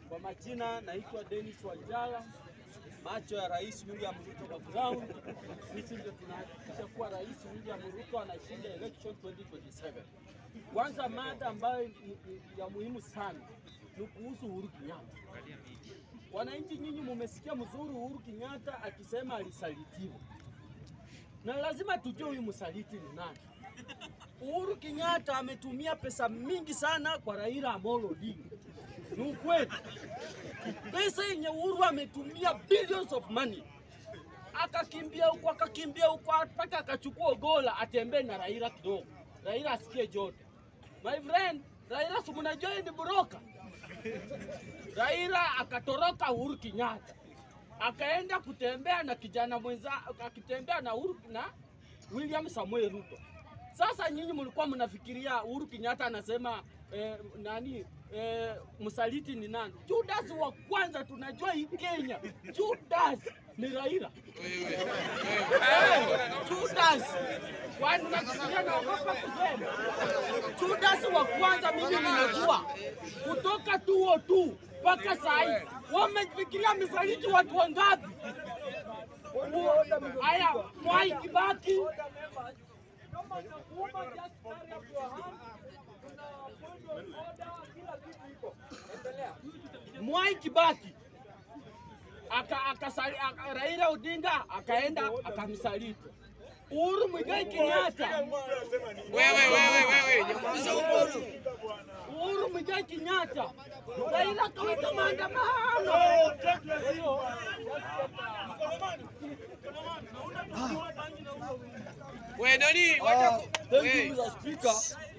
Kwa majina naitwa Dennis Wanjala, macho ya Rais William Ruto kwa ground. Sisi ndio tunahakikisha kuwa Rais William Ruto anashinda election 2027. Kwanza, mada ambayo ni- ni ya muhimu sana ni kuhusu Uhuru Kenyatta. Wananchi nyinyi mumesikia mzuri Uhuru Kenyatta akisema alisalitiwa, na lazima tujue huyu msaliti ni nani. Uhuru Kenyatta ametumia pesa mingi sana kwa Raila Amolo Odinga. Ni ukweli. Pesa yenye Uhuru ametumia billions of money, akakimbia huko akakimbia huko mpaka akachukua Ogola atembee na Raila kidogo, Raila asikie joto. My friend, Raila si mnajua yeye ni broka. Raila akatoroka Uhuru Kenyatta akaenda kutembea na kijana mwenza, akitembea na Uhuru na William Samuel Ruto. Sasa nyinyi mlikuwa mnafikiria Uhuru Kenyatta anasema eh, nani eh, msaliti ni nani? Judas wa kwanza tunajua hii Kenya, Judas ni Raila. Eh, Judas kwani unafikiria naogopa kusema? Judas wa kwanza mimi ninajua kutoka tuo tu mpaka saa hii wamefikiria misaliti watu wangapi? Haya, Mwai Kibaki Mwai Kibaki aka, akasali, aka, Raila Odinga akaenda akamsaliti Uhuru Muigai Kenyatta. Wewe wewe wewe, nyamaza huko. Uhuru Muigai Kenyatta, Raila akaweka maandamano. Wewe nani? Wacha ku- Thank wewe. you Mr. Speaker.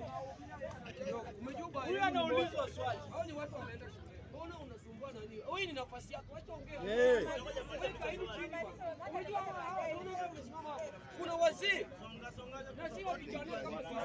Huyu anaulizwa swali. Hao ni watu wameenda shule. Mbona unasumbua nani? Wewe ni nafasi yako, acha ongea. Eh. Wewe kaini chini bwana. Unajua hawa hawa unaona wamesimama hapo. Kuna wazee. Na si wapigania kama sisi.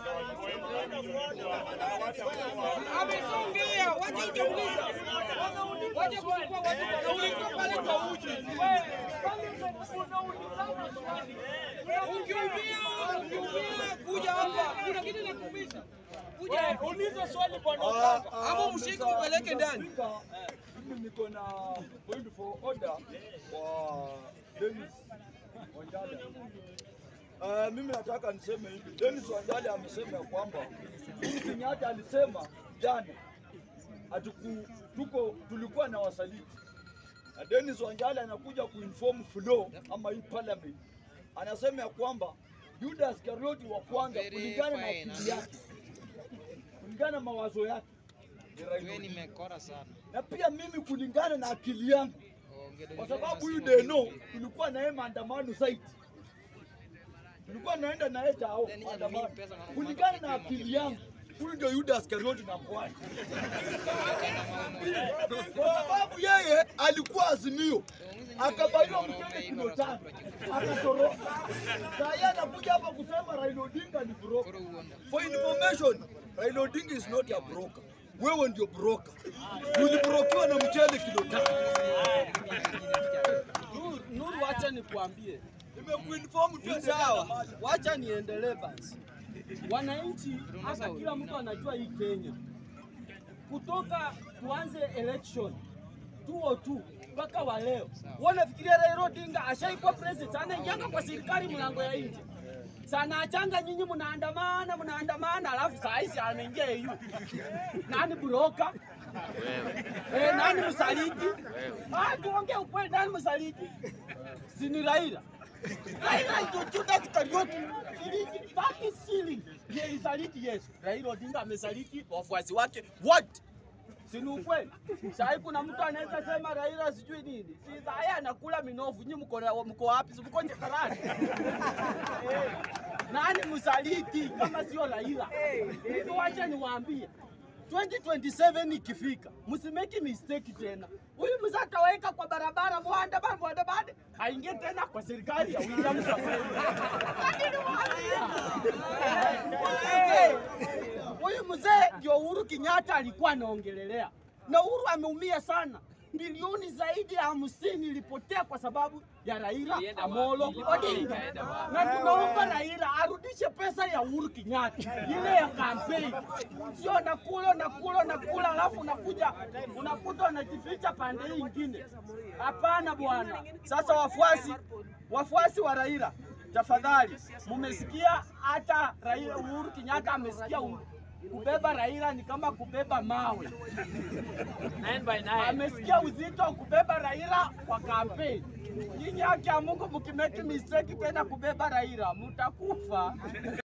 Amesongea, wacha utamliza. Wacha kuchukua watu wanaulizwa pale kwa uji. Wewe pale unaulizana swali. Ukiumia, ukiumia kuja hapa. Kuna kitu nakuumiza. Kuja uliza swali bwana. Ah, ah, Ama mshike Mr. upeleke ndani. Speaker, Mimi niko na point for order kwa Dennis Wanjala. Uh, mimi nataka niseme hivi. Dennis Wanjala amesema ya kwamba Uhuru Kenyatta alisema jana atuku, tuko tulikuwa na wasaliti na Dennis Wanjala anakuja kuinform flow ama hii parliament, anasema ya kwamba Judas Karioti wa kwanza Very kulingana na fine. akili yake, kulingana na mawazo yake ni Raila Wewe Odinga. nimekora sana. na pia mimi kulingana na akili yangu, Ongea kwa sababu huyu Deno tulikuwa naye maandamano zaidi, tulikuwa naenda naye tao maandamano. Kulingana na akili yangu, huyu ndio Judas Karioti na Mbwana, kwa sababu yeye alikuwa Azimio akabaiwa mkende kilo tano akatoroka. Saa hii anakuja hapa kusema Raila Odinga ni broker. Koro uonda. For information, Raila Odinga is not a broker. Wewe ndio broker. Ulibrokiwa na mchele kilo tano. Nuru, Nuru, wacha nikuambie Nimekuinform tu sawa, wacha niendelee basi. Wananchi hata kila mtu anajua hii Kenya, kutoka tuanze election 202 mpaka wa leo, wanafikiria Raila Odinga ashaikuwa president, anaingianga kwa serikali mlango ya nje sana achanga nyinyi mnaandamana mnaandamana, alafu saa hizi anaingia EU. Nani broka? Eh, nani msaliti? Ah, tuongee ukweli, nani msaliti? Si ni Raila. Raila ndio Judas Kariuki. Shilingi 30 shilling. Ndiye alisaliti Yesu. Raila Odinga amesaliti wafuasi wake wote. Si ni ukweli? Sasa kuna mtu anaweza sema Raila sijui nini. Si haya anakula minofu. Nyinyi mko na- mko wapi? Si mko nje karani? Eh, Nani msaliti kama sio Raila? Hivyo wacha niwaambie. 2027 ikifika, msimeki mistake tena. Huyu mzee ataweka kwa barabara muandamano muandamano, aingie tena kwa serikali ya William Samoei. Lakini waambia. Huyu mzee ndio Uhuru Kenyatta alikuwa anaongelelea, na Uhuru ameumia sana. bilioni zaidi ya hamsini ilipotea kwa sababu ya Raila Ilienda Amolo wapi? Odinga, Ilienda wapi? na tunaomba Raila arudishe pesa ya Uhuru Kenyatta ile ya kampeni, sio nakula nakula nakula, alafu unakuja unakuta unajificha pande hii ingine. Hapana bwana. Sasa wafuasi wafuasi wa Raila, tafadhali, mumesikia hata Raila Uhuru Kenyatta amesikia u- kubeba Raila ni kama kubeba mawe. Nine by nine. Amesikia uzito wa kubeba Raila kwa kampeni. Nyinyi haki ya Mungu mkimeki mistake tena kubeba Raila mutakufa.